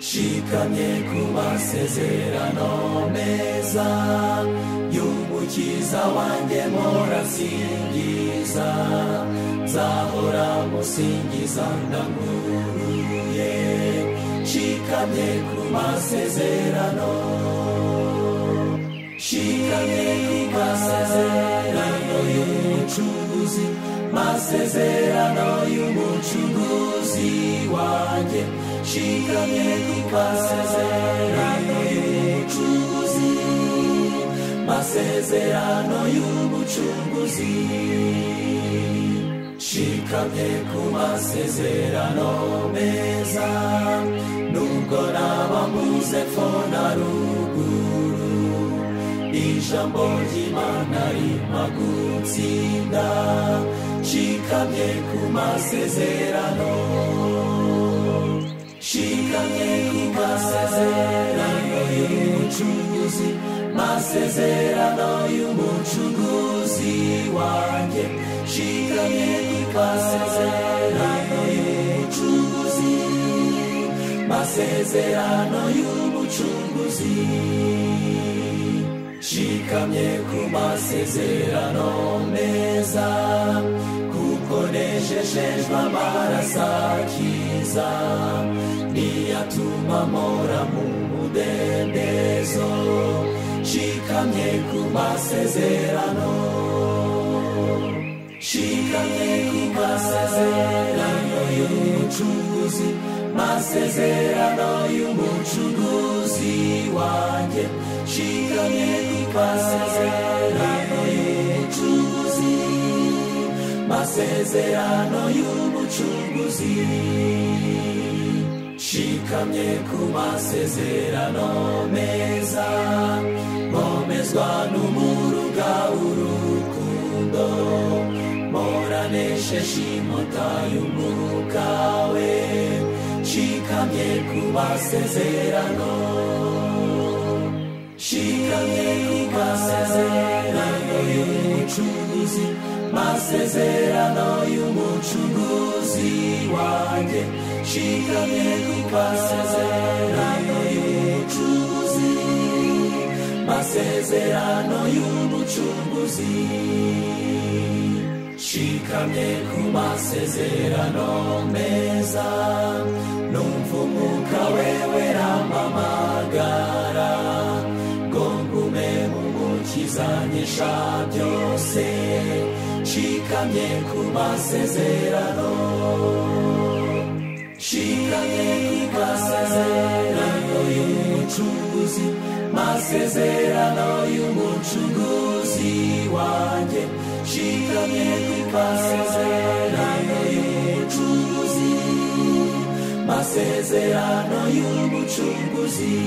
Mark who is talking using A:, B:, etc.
A: tugane ku masezerano meza y'umukiza wanjye morasingiza nzahora musingiza ndaguruye nshikamye ku masezerano nshikamye ku masezerano y'umucuruzi masezerano y'umucuruzi wanjye nshikamye ku masezerano y'umucuruzi masezerano y'umucunguzi nshikamye ku masezerano meza nubwo naba mbuze pfo na ruguru ijambo ry'imana rima gutsinda nshikamye ku masezerano nshikamye ku masezerano y'umucunguzi masezerano y'umucunguzi wanjye nshikamye ku masezerano y'umucunguzi masezerano y'umucunguzi nshikamye ku masezerano meza kuko nejejejwe amaraso akiza niyatuma mpora mu mudendezo nshikamye ku masezerano nshikamye ku masezerano y'umucuruzi masezerano y'umucuruzi wanjye nshikamye ku masezerano y'umucuruzi masezerano y'umucuruzi nshikamye ku masezerano meza nkomezwa n'umuruga w'urukundo moranesheje inkota y'umwuka we nshikamye ku masezerano nshikamye ku masezerano y'umucuruzi masezerano y'umucuruzi wanjye nshikamye ku masezerano y'umucuruzi masezerano y'umucunguzi nshikamye ku masezerano meza numva umwuka wewe rampamagara ngo ngume mu mukiza nyisha byose nshikamye ku masezerano nshikamye ku masezerano y'umucunguzi masezerano y'umucunguzi wanjye nshikamye ku masezerano y'umucunguzi masezerano y'umucunguzi